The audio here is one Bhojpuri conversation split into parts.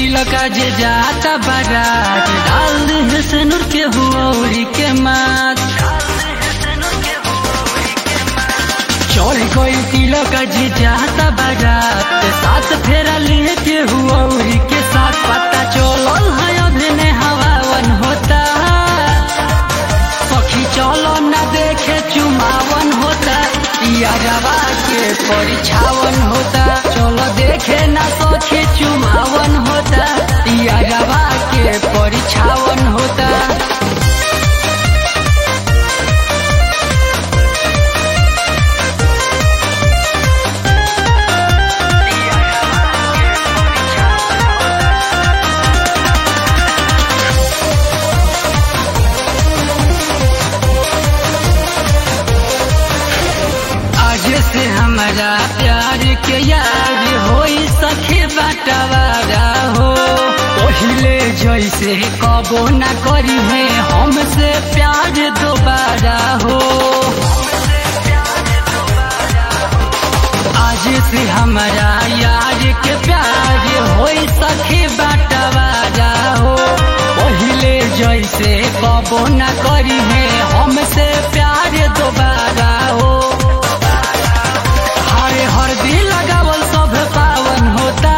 तिलक जे जाता बारात डाल दे सिनुर के हुऔरी के मात चल गई तिलक जे जाता बारात साथ फेरा लिए के हुऔरी के साथ पता चलल है अभिने हवावन होता सखी चलो न देखे चुमावन होता यारवा के परिछावन होता चलो देखे न सखी चुमावन होता यारवा के परिछावन होता आज से हमारा प्यार के यार होई सखे बटवारा हो पहिले जैसे कबो न करी है हमसे प्यार दोबारा हो आज से हमारा यार के प्यार होई सखे बटवारा हो पहिले जैसे कबो न करी है हमसे प्यार दोबारा हो हरे हरदी लगावल सब पावन होता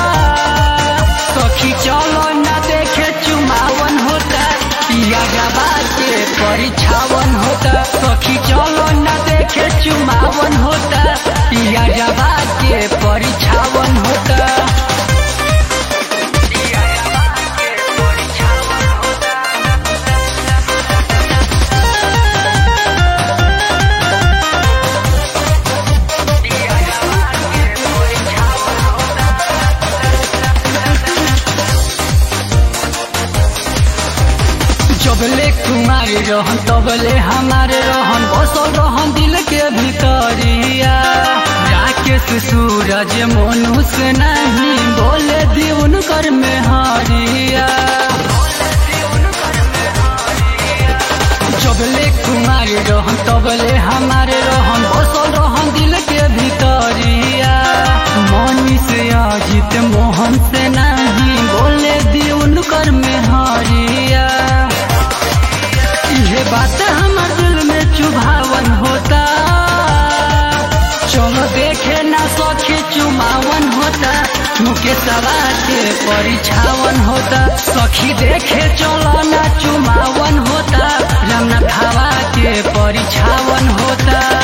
सखी चलो न देखे चुमावन होता पिया गबा के परिछावन होता सखी चलो न देखे चुमावन होता पिया गबा के परिछावन होता जबले कुमारी रहन तबले हमारे रहन बसल रहन दिल के भीतरिया राकेश सूरज मनुष्य नहीं बोले दीवन कर में हरिया जबले कुमारी रहन तबले हमारे रहन बसल रहन दिल के भीतरिया मनी से अजित मोहन से नहीं बोले दीवन कर में हरिया ये बात हमार दिल में चुभावन होता चलो देखे ना सखी चुमावन होता मुके सवा के परिछावन होता सखी देखे चलो ना चुमावन होता रमना खावा के परिछावन होता